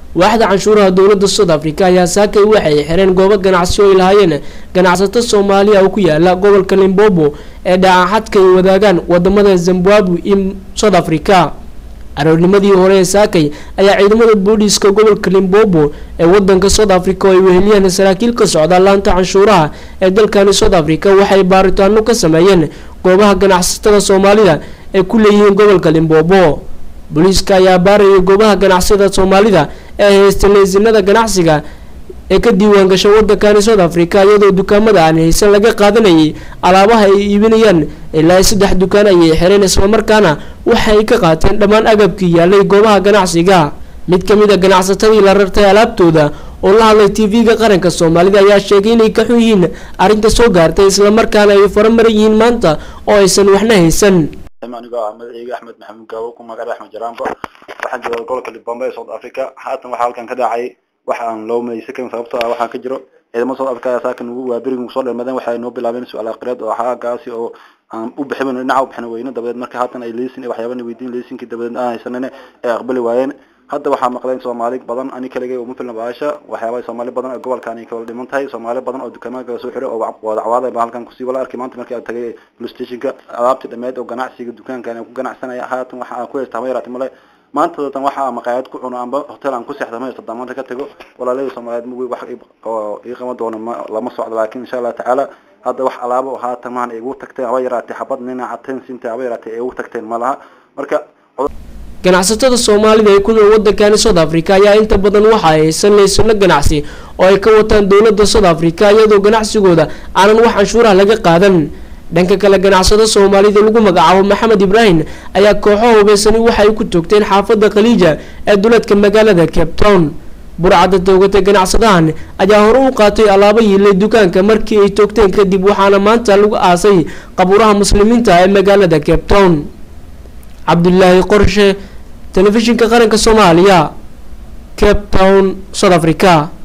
waaxda canshuuraha dowladda south africa ayaa saakay waxay xireen goobo ganacsi oo ay lahaayeen ganacsato soomaaliya oo ku yaala gobolka limbobo ee dhaacaxadka ay wadaagaan wadamada zimbabwe iyo south africa aroornimadii hore ee saakay ayaa ciidamada booliiska gobolka limbobo ee wadanka south africa oo ay weheliyeen saraakiil ka socda laanta canshuuraha ee dalkani south africa waxay baaritaano ka sameeyeen goobaha ganacsatada soomaalida ee ku leeyihiin gobolka limbobo booliiska ayaa baarayay goobaha ganacsiyada soomaalida ee haysta leysinada ganacsiga ee ka diiwaan gasha wadankani south africa iyadoo dukaamada aan haysan laga qaadanayay alaabaha ay iibinayaan ilaa saddex dukaan ayay xireen islamarkaana waxay ka qaateen dhammaan agabkii yaalay goobaha ganacsiga mid kamid a ganacsatadii la rartay alaabtooda oo la hadlay tv-ga qaranka soomaalida ayaa sheegay inay ka xun yihiin arrinta soo gaartay islamarkaana ay faramaran yihiin maanta oo aysan waxna haysan anigoo ah magaceyga axmed maxamuud gaawo ku magaca axmed jaraanba waxaan jooga gobolka libombe ee south africa haatan waxaa halkan ka dhacay wax aan loo maysa karin sababtoo ah waxaa ka jiro ciidamada south africa ayaa saakan ugu waaberiga ugu soo dhermadeen waxay noo bilaabeen su-aal aqriyeed oo xaagaasi oo aan u bixin dhinaca u bixin weyne dabadeed marka haatan ay leysin iyo waxyaabana weydiin leysinkii dabadeed aan haysanane ay aqbali waayeen hadda waxaa maqleen soomaali badan ani kaligay uma filna baasha waxyaaba soomaali badan oo gobolkan ay kawala dhiman tahay soomaali badan oo dukaamada kala soo xiray oo wadacwaada ba halkan kusii wala arkay maanta markii aan tagay police stationka alaabtii dhameed oo ganacsiga dukaankan aan ku ganacsanaya haatan waxa aan ku haysta hama yaraati male maanta datan waxa aan maqaayad ku cuno amba hotel aan ku seexda ma haysta damaanta ka tago walaalahii soomaaliyeed mugay wax oo ii qaban doono ma lama socdo laakiin insha allah tacaala hadda wax alaabo oo haatan mahan igu tagteen haba yaraatay xabad nina cateen sinta haba yaraatay ay igu tagteen ma laha marka ganacsatada soomaalida ee ku nool wadankani south africa ayaa inta badan waxa ay haysan laysano ganacsi oo ay ka wataan dowladda south africa iyadoo ganacsigooda aanan wax canshuuraha laga qaadan dhanka kale ganacsado soomaalida lagu magacaabo maxamed ibraahim ayaa kooxo hubeysani waxay ku toogteen xaafada khaliija ee duleedka magaalada cape town burcadda toogatay ganacsadahan ayaa hore u qaatay alaabo yiilay dukaanka markii ay toogteen kadib waxaana maanta lagu aasay qabuuraha muslimiinta ee magaalada cape town cabdulaahi qorshe telefishinka qaranka soomaaliya cape town south africa